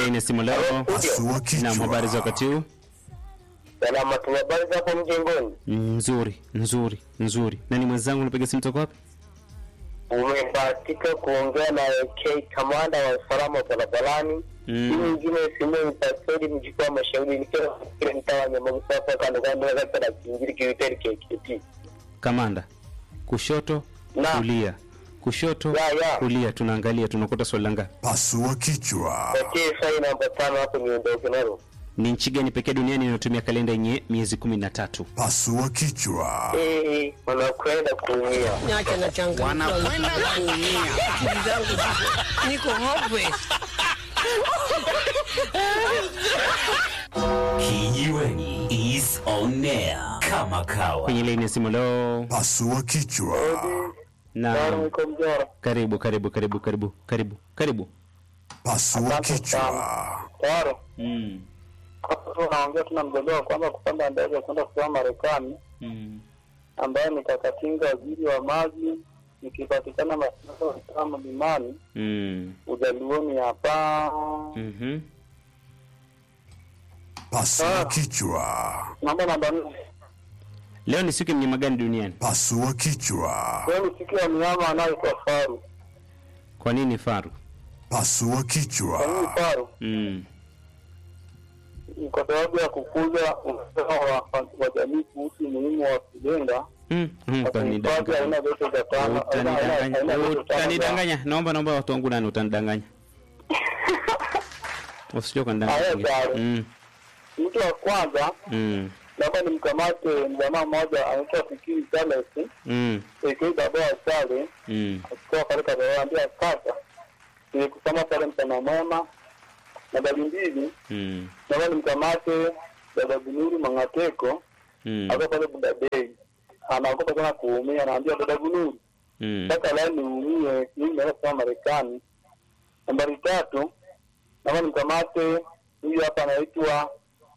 laini ya simu leo. Pasua Naam, habari za kichwa. wakati huu? Salama tu, habari za hapo mjengoni? Nzuri, nzuri, nzuri. Nani mwenzangu unapiga simu toka wapi? Umebahatika kuongea na AK kamanda wa usalama barabarani. Mm. Hii nyingine simu ni pastori mjukuu wa mashauri nikiwa kile mtaa wa Nyamagusa hapa kando kando ya kata la Kingiri kiwiteri KKT. Kamanda. Kushoto, Naam. kulia. Kushoto, Ya, ya. kulia. Tunaangalia tunakuta swali la ngapi? Pasua kichwa. Okay, swali namba tano hapo niondoke nalo. Ni nchi gani pekee duniani inayotumia kalenda yenye miezi kumi na tatu? Pasua kichwa. Eh, wanakwenda kuumia. Niache na changamoto. Wanakwenda kuumia. Akili zangu ziko- niko hopeless. Kijiweni is on air kama kawa. Kwenye laini ya simu leo. Pasua kichwa. Na Bwana niko mjora. karibu, karibu, karibu, karibu, karibu, karibu. Pasua kichwa. Taro. Mm. Hapo tu naongea tuna mjadala kwamba kupanda ndege kwenda kusoma Marekani Mm. ambaye ni Kakatinga waziri wa maji nikipatikana masaa kama mlimani Mm. ujaluoni hapa Mhm. Pasua kichwa. namba namba nne Leo ni siku ya mnyama gani duniani? Pasua kichwa. leo ni siku ya mnyama anayeitwa faru Kwa nini faru? Pasua kwa nini kichwa. faru Mm. ni kwa sababu ya kukuza uelewa wa, wa jamii kuhusu umuhimu wa kujenga Mm. Mm. na kuhifadhi Utanidanganya. aina zote za tano aina- aina- aina Utanidanganya. zote tano za- Utanidanganya. Naomba naomba watu wangu nani utanidanganya. Usije Haya, kunidanganya. sawa. Mm. mtu wa kwanza Mm. naomba nimkamate mjamaa mmoja anaitwa Fikiri Charles Mm. ikiwa baba wa Charles Mm. akiwa pale kazaambia kaka nilikusoma pale mchana mwema nambari mbili Mm. naomba nimkamate dada Bunuru Mangateko Mm. akiwa pale Budabei anaogopa sana kuumia anaambia dada Bunuru Mm. sasa leo niumie mimi naweza kusoma Marekani nambari tatu naomba nimkamate huyu hapa anaitwa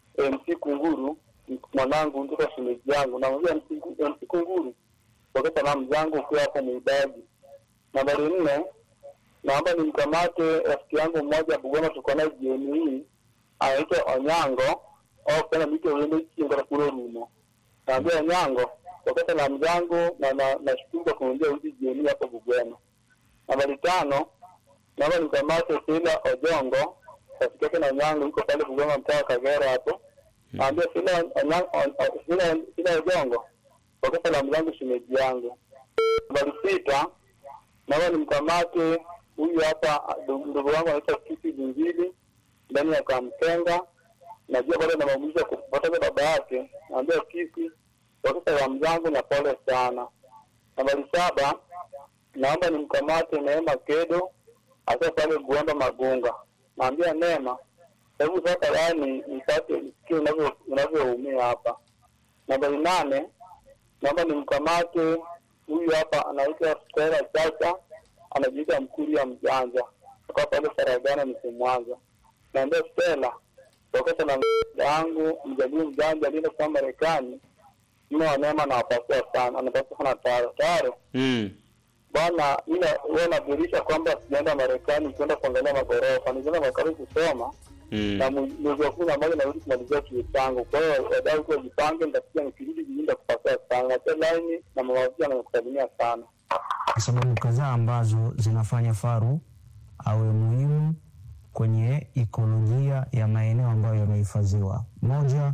MC Kunguru mwanangu mtoto shemeji yangu namwambia MC Ngu- MC Kunguru pokea salamu zangu ukiwa hapo Muidaji nambari nne naomba nimkamate rafiki yangu mmoja Bugoma tuko naye jioni hii anaitwa Onyango au kana mito uende kinga kule rumo naambia Onyango pokea salamu zangu na na nashukuru kwa kuniambia hizi jioni hapo Bugoma nambari tano naomba nimkamate Sila Ojongo rafiki yake na Onyango yuko pale Bugoma mtaa wa Kagera hapo naambia Sila Onyango Sila Sila Ojongo pokea salamu zangu shemeji yangu nambari sita naomba nimkamate huyu hapa ndugu ndugu wangu anaitwa Kisi Jingili ndani ya Kamkenga. Najua bado namaumiza kupoteza baba yake, naambia Kisi kwa salamu zangu na pole sana. Nambari saba, naomba nimkamate Neema Kedo akiwa pale Guamba Magunga, naambia Neema, hebu sasa yani nipate nisikie unavyo- unavyoumia hapa. Nambari nane, naomba nimkamate huyu hapa anaitwa Stella Chacha anajiita Mkuria Mjanja toka pale Saragana mse Mwanza. Naambia Stella tokeza na yangu mjadii mjanja alienda kwa Marekani mimi wanema nawapatia sana anapatia sana taro taro Mm. bwana ile wewe unadhihirisha kwamba sijaenda Marekani kwenda kuangalia magorofa nilienda Marekani kusoma Mm. na mwe- mwezi wa kumi na moja narudi kumalizia chuo changu. Kwa hiyo wadau kwa jipange, nitakuja nikirudi jijini nitakupatia sana. Natia laini na mawasiliano nakusalimia sana. sababu kadhaa ambazo zinafanya faru awe muhimu kwenye ikolojia ya maeneo ambayo yamehifadhiwa. Moja,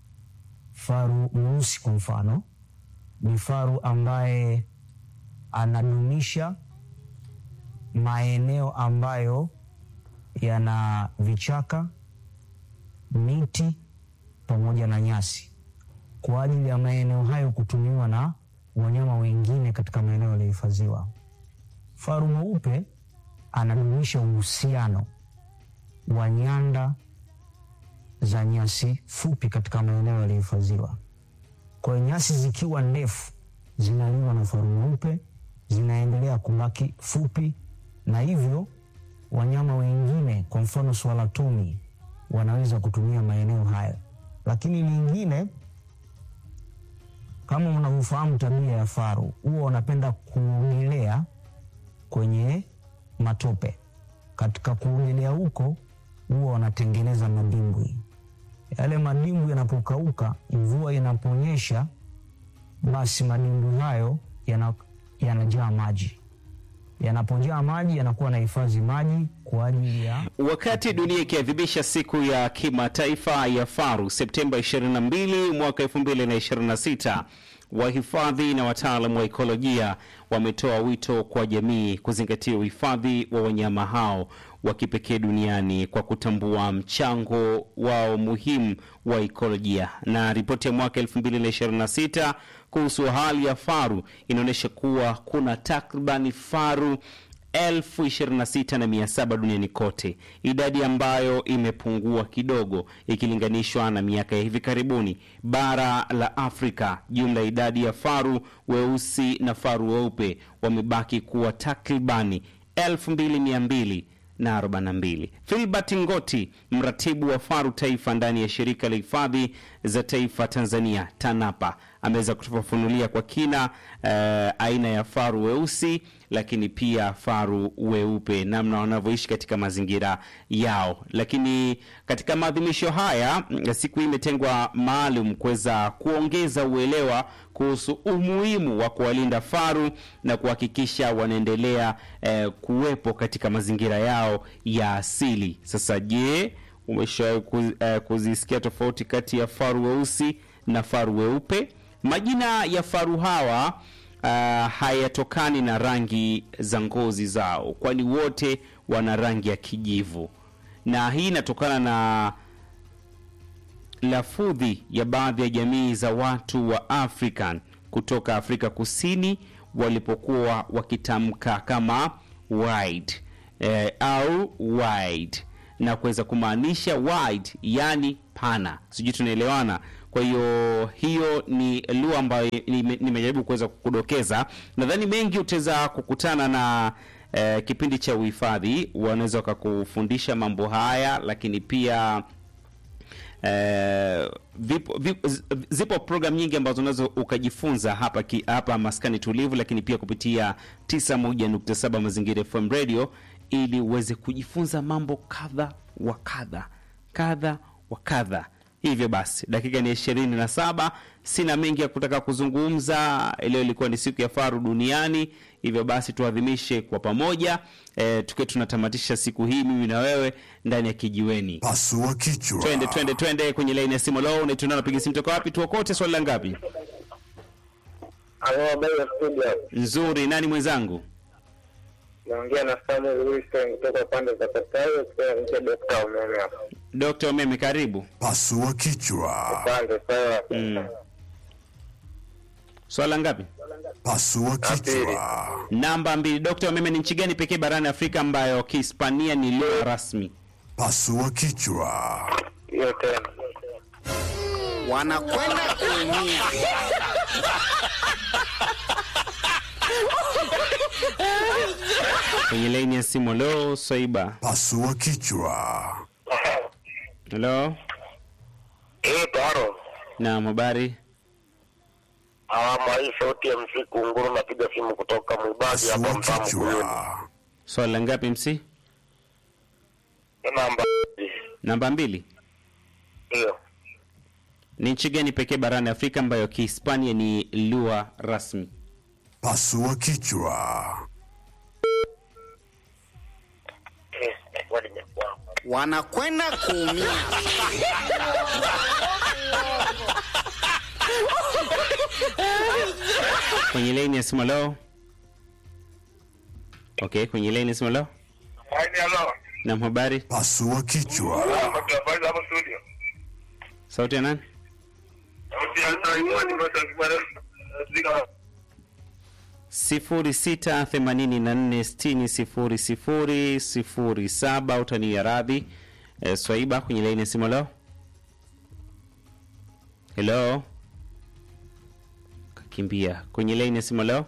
faru mweusi kwa mfano ni faru ambaye anadumisha maeneo ambayo yana vichaka, miti pamoja na nyasi kwa ajili ya maeneo hayo kutumiwa na wanyama wengine katika maeneo yaliyohifadhiwa. Faru mweupe anadumisha uhusiano wa nyanda za nyasi fupi katika maeneo yaliyohifadhiwa. Kwa hiyo nyasi zikiwa ndefu zinaliwa na faru mweupe, zinaendelea kubaki fupi, na hivyo wanyama wengine, kwa mfano swala tumi, wanaweza kutumia maeneo hayo. Lakini lingine kama unavyofahamu tabia ya faru, huwa wanapenda kuogelea kwenye matope. Katika kuogelea huko huwa wanatengeneza madimbwi. Yale madimbwi yanapokauka, mvua inaponyesha, basi madimbwi hayo yana- yanajaa maji. Yanapojaa maji, yanakuwa na hifadhi maji kwa ajili ya Wakati dunia ikiadhimisha siku ya kimataifa ya faru Septemba 22 mwaka 2026, wahifadhi na wataalamu wa ekolojia wametoa wito kwa jamii kuzingatia uhifadhi wa wanyama hao wa kipekee duniani kwa kutambua mchango wao muhimu wa ekolojia. Na ripoti ya mwaka 2026 kuhusu hali ya faru inaonyesha kuwa kuna takribani faru elfu ishirini na sita na mia saba duniani kote, idadi ambayo imepungua kidogo ikilinganishwa na miaka ya hivi karibuni. Bara la Afrika, jumla ya idadi ya faru weusi na faru weupe wamebaki kuwa takribani elfu mbili mia mbili na 42. Filbert Ngoti, mratibu wa faru taifa ndani ya shirika la hifadhi za taifa Tanzania TANAPA, ameweza kutufafanulia kwa kina eh, aina ya faru weusi lakini pia faru weupe, namna wanavyoishi katika mazingira yao. Lakini katika maadhimisho haya, mm, siku hii imetengwa maalum kuweza kuongeza uelewa kuhusu umuhimu wa kuwalinda faru na kuhakikisha wanaendelea eh, kuwepo katika mazingira yao ya asili. Sasa je, umeshawahi ku- eh, kuzisikia tofauti kati ya faru weusi na faru weupe? Majina ya faru hawa uh, hayatokani na rangi za ngozi zao, kwani wote wana rangi ya kijivu, na hii inatokana na lafudhi ya baadhi ya jamii za watu wa African kutoka Afrika Kusini walipokuwa wakitamka kama wide eh, au wide na kuweza kumaanisha wide, yani pana. Sijui tunaelewana? Kwa hiyo hiyo ni lugha ambayo nime- nimejaribu kuweza kukudokeza. Nadhani mengi utaweza kukutana na eh, kipindi cha uhifadhi, wanaweza wakakufundisha mambo haya, lakini pia Eh, vipo, vipo, z- zipo program nyingi ambazo unaweza ukajifunza hapa ki, hapa maskani tulivu, lakini pia kupitia 91.7 Mazingira FM Radio ili uweze kujifunza mambo kadha wa kadha kadha wa kadha. Hivyo basi dakika ni ishirini na saba. Sina mengi ya kutaka kuzungumza. Leo ilikuwa ni siku ya faru duniani, hivyo basi tuadhimishe kwa pamoja e, tukiwa tunatamatisha siku hii mimi na wewe ndani ya kijiweni. Pasua kichwa. Twende twende twende kwenye laini ya simu. Leo unaituna napiga simu toka wapi? Tuokote swali la ngapi? Halo, habari ya studio. Nzuri. Nani mwenzangu? Naongea na Samuel Wilson kutoka pande za Katayo, kutoka nje Dokta Umeme hapa. Dr. Umeme, karibu. Pasua kichwa. Asante sana. Mm. Swali la ngapi? Pasua kichwa. Namba mbili. Dr. Umeme, ni nchi gani pekee barani Afrika ambayo Kihispania ni lugha rasmi? Pasua kichwa. Hiyo tena. wanakwenda kuumia. Kwenye laini ya simu. Lo, Swaiba. Pasua kichwa. Hello. Eh, taro. Naam, habari? Awamu hii sauti ya msiku nguru napiga simu kutoka Mwibadi hapa Pasua Mtamu Kuyuni. kichwa. Swali la ngapi MC? Namba Namba mbili. hiyo. Ni nchi gani pekee barani Afrika ambayo Kihispania ni lugha rasmi? Pasua kichwa. Eh, swali limekuwa. wanakwenda kuumia. Kwenye laini ya simu leo. Okay, kwenye laini ya simu leo. Haini halo. Naam, habari? Pasua kichwa. Habari hapo studio. Sauti ya nani? Sauti ya Saimoni kutoka Kibara. sifuri sita themanini na nne sitini sifuri sifuri sifuri saba utania radhi e, Swaiba kwenye laini ya simu leo. Hello, kakimbia kwenye laini ya simu leo.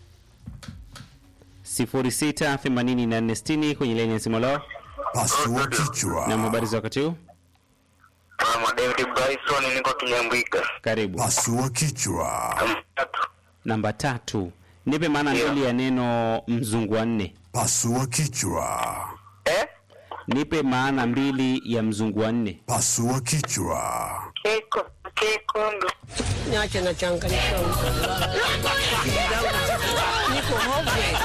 sifuri sita themanini na nne sitini kwenye laini ya simu leo. Pasua kichwa. Na habari za wakati huu, Mama David Bryson niko Kinyambwika. karibu. Pasua kichwa. Tatu. Namba tatu, nipe maana Ndio. mbili ya neno mzungu wa nne. Pasua kichwa. Eh? Nipe maana mbili ya mzungu wa nne. Pasua kichwa. Keko, kekundu. Niache na changanyikiwa mtu. Akili zangu ziko- niko hopeless.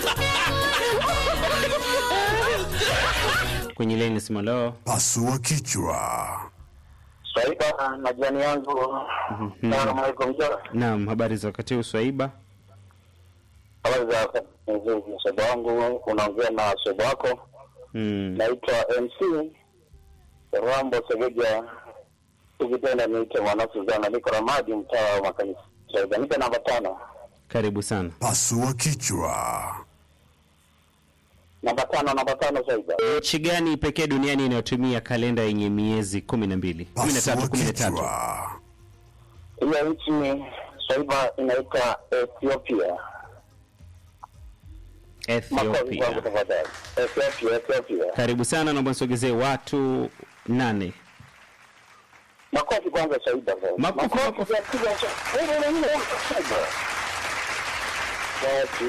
Kwenye laini simu leo. Pasua kichwa. Swaiba na jirani yangu. Salamu alaikum. Naam, habari za wakati huu Swaiba? Habari za nzuri, msoba wangu, unaongea na msoba wako. Mm. Naitwa MC Rambo Segeja, ukipenda niite mwana Suzana, niko Ramadi, mtaa wa makanisa. Swaiba, nipe namba tano. Karibu sana. Pasua kichwa. Namba tano, namba tano, Swaiba. Nchi gani pekee duniani inayotumia kalenda yenye miezi kumi na mbili kumi na tatu Pasua kumi na tatu kichwa. Hiyo nchi Swaiba inaitwa Ethiopia. Makofi kwangu Ethiopia. tafadhali. Ethiopia, Ethiopia. Karibu sana, naomba nisogezee watu nane. Makofi kwanza Swaiba. Makofi, makofi. ya piga cha- Wewe unajua Swaiba. Watu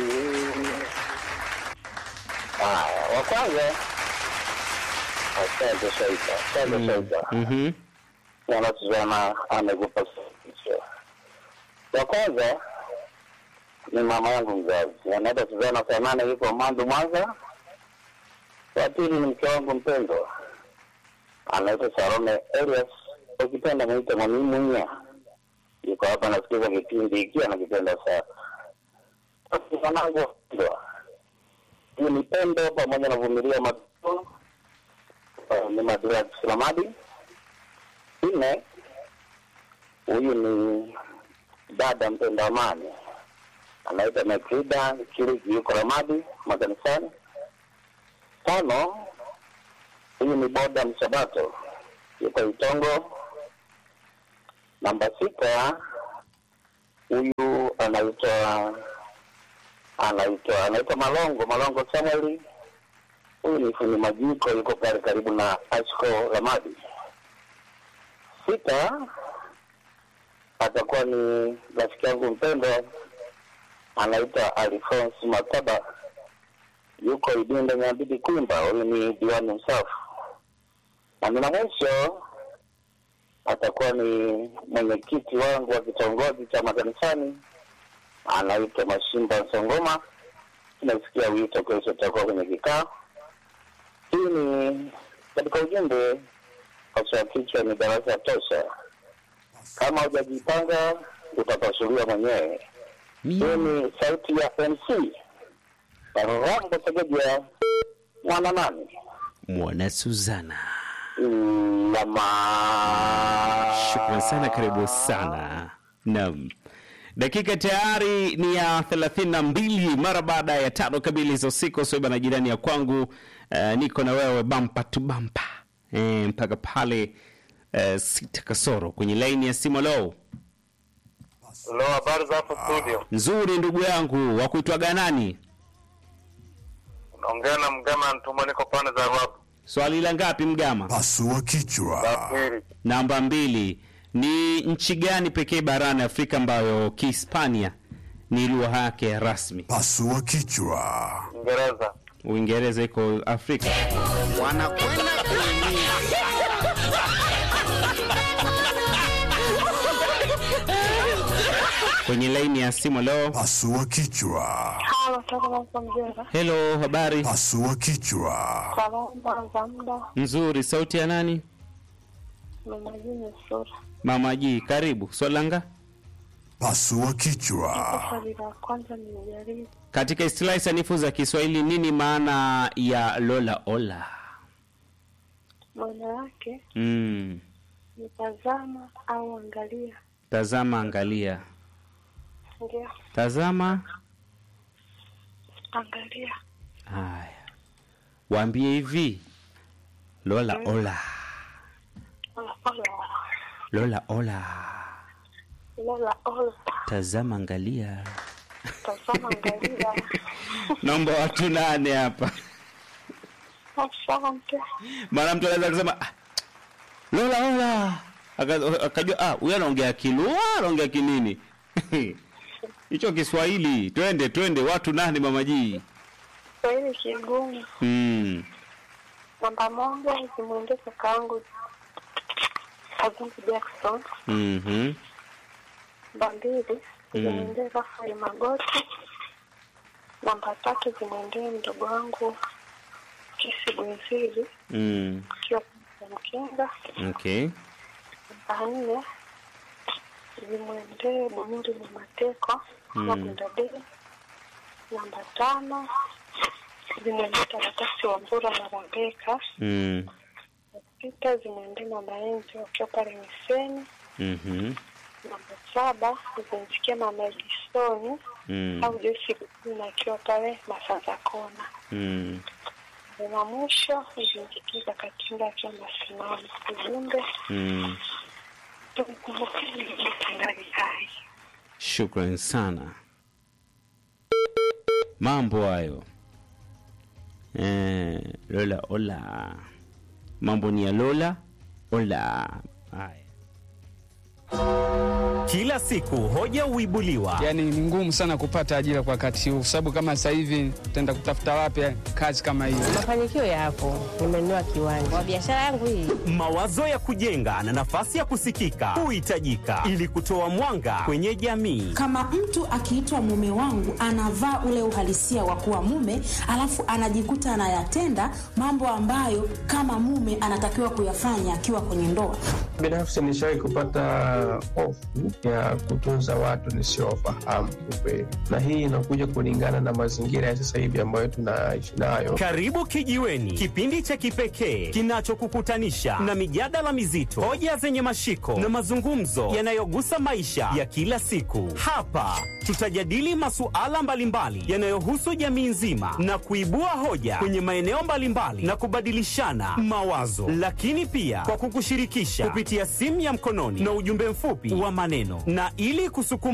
Haya, wa kwanza asante Swaiba, asante Swaiba. Mhm. Mwana Suzana amekupa suluhisho. Ya kwanza ni mama yangu mzazi, anaitwa Suzana Sanane, yuko Mandu, Mwanza. Wa pili ni mke wangu mpendwa, anaitwa Sarome Elias, ukipenda mwite Mwalimu Nya, yuko hapa nasikiza kipindi hiki, anakipenda sana. Wanangu wapendwa, hii ni Pendo pamoja na Vumilia Matuo, uh, ni Madura Kisalamadi nne huyu ni dada mpenda amani anaitwa Makrida Kiriki, yuko Ramadi makanisani. Tano, huyu ni boda Msabato, yuko Itongo. Namba sita, huyu anaitwa anaitwa anaitwa Malongo Malongo Samueli, huyu ni fundi majiko, yuko pale karibu na Ashko Ramadi sita atakuwa ni rafiki yangu mpendwa anaitwa Alphonse Mataba, yuko Idinda Nyambidi Kwimba, huyu ni diwani msafu. Na mina mwisho atakuwa ni mwenyekiti wangu wa kitongoji cha makanisani anaitwa Mashimba Songoma. Tunasikia wito kesho, tutakuwa kwenye kikao. Hii ni katika ujumbe pasua kichwa ni darasa tosha. Kama hujajipanga utapasuliwa mwenyewe. Hii ni sauti ya MC Rambo Segeja mwana nani Mwana Suzana. lama. Shukran sana, karibu sana. Naam, dakika tayari ni ya thelathini na mbili mara baada ya tano kamili za usiku. Soiba na jirani ya kwangu, eh, niko na wewe bampa tu bampa eh, mpaka pale eh, sita kasoro kwenye laini ya simu. Lo, Lo, habari za hapo studio? nzuri ndugu yangu, wa kuitwaga nani? Unaongea na Mgama Ntuma, niko pande za Ruapu. Swali la ngapi Mgama? Pasua kichwa. Pili, Namba mbili. Ni nchi gani pekee barani Afrika ambayo Kihispania ni lugha yake rasmi? Pasua kichwa. Uingereza. Uingereza iko Afrika. Wanakwenda kuumia. Kwenye laini ya simu leo. Pasua kichwa. Halo, toka Mwanza Mjera. Hello, habari Pasua kichwa. Salama za muda, nzuri. Sauti ya nani? mama jini sura. Mama G, karibu. Swalanga Pasua kichwa. Swali la kwanza nimejaribu. katika istilahi sanifu za Kiswahili, nini maana ya lola ola? Maana yake Mm. ni tazama au angalia. Tazama, angalia. Ndio, Tazama. angalia. Haya, waambie hivi, lola ola, Ola, ola. lola ola, Lola, ola. tazama, angalia. Tazama, angalia. Naomba watu nane hapa, Asante. maana mtu anaweza kusema ah, lola ola, Aka- akajua ah, huyu anaongea Kilua, anaongea kinini hicho Kiswahili. Twende twende, watu nane, mama G. Swahili kigumu. Mm. Namba moja zimwendee kaka yangu Azizi Jackson. Mhm. Namba mbili zimwendee Rafael Magoti. Namba tatu zimwendee mdogo wangu Kisi Bwenzili Mm. akiwa Mkinga. Okay. Namba nne zimwendee Bunyuri na Mateko Mm. Magundadei. Namba tano zimwendee Taratasi wa Mbura na Rabeka. Mm. Sita zimwendee Mama Enzi wakiwa pale Miseni. Mhm. Namba saba zimfikia Mama Edisoni Mm. au Joyce Bukuna akiwa pale Masanza Kona. Mm. Na mwisho zimfikia Katinda akiwa Masimamo. Ujumbe Mm. tumkumbukeni mtendaji hai. Shukran sana. Mambo hayo eh, Lola ola, mambo ni ya Lola ola. Haya. Kila siku hoja huibuliwa, Yaani ni ngumu sana kupata ajira kwa wakati huu, kwa sababu kama sasa hivi tutaenda kutafuta wapi kazi kama hiyo? Mafanikio yapo, nimenunua kiwanja kwa biashara yangu hii. mawazo ya kujenga na nafasi ya kusikika huhitajika ili kutoa mwanga kwenye jamii. kama mtu akiitwa mume wangu anavaa ule uhalisia wa kuwa mume alafu anajikuta anayatenda mambo ambayo kama mume anatakiwa kuyafanya akiwa kwenye ndoa Binafsi nishawahi kupata hofu ya kutunza watu nisiowafahamu kiukweli, na hii inakuja kulingana na mazingira ya sasa hivi ambayo tunaishi nayo. Karibu Kijiweni, kipindi cha kipekee kinachokukutanisha na mijadala mizito, hoja zenye mashiko na mazungumzo yanayogusa maisha ya kila siku. Hapa tutajadili masuala mbalimbali yanayohusu jamii nzima na kuibua hoja kwenye maeneo mbalimbali na kubadilishana mawazo, lakini pia kwa kukushirikisha kupitia simu ya mkononi na ujumbe mfupi wa maneno, na ili kusukuma